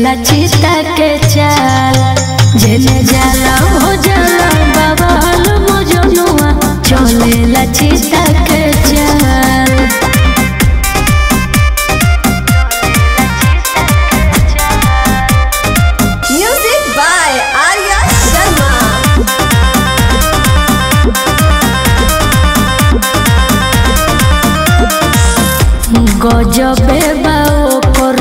चलेला चिता के चाल जेने जाला हो जाला बाबाल मोजनुआ चलेला चिता के चाल Music by Arya Sharma. गजबे बाओ पर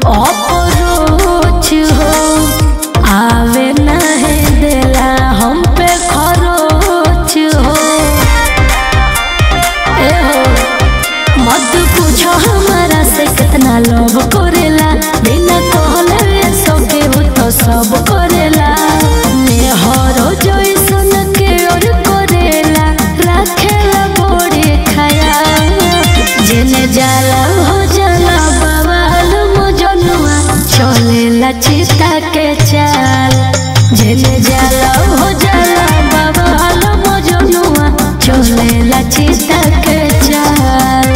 अपरोच हो आवे नहे देला हम पे खरोच हो ए हो मत पूछो हमारा से कितना लोभ करेला बिना कहले सब केहू तो सब करेला मेहरो जैसन के और करेला राखेला बड़े खया जेने जाला हो जाला बवाल मोजनुआ चलेला चिता के चाल जेने जाला हो जाला बवाल मोजनुआ चलेला चिता के चाल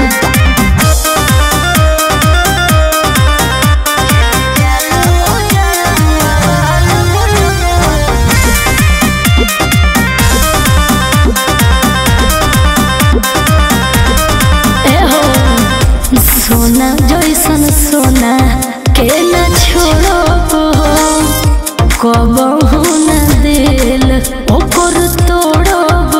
एहो सोना जैसन सोना के न छोड़ो कबहू न दिल ओकर तोड़ब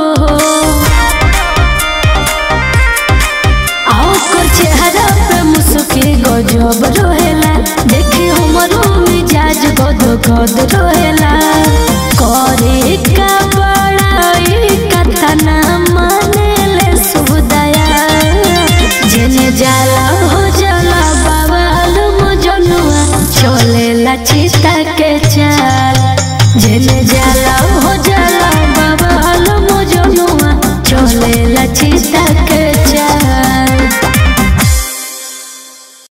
आ ओकर चेहरा पे मुस्की गजब रहेला देखी हमरो मिजाज गद गद रहेला करे का बड़ाई कतना मानेले सुदया जेने जाला हो जाला बाबाल मोजनुआ चलेला चिता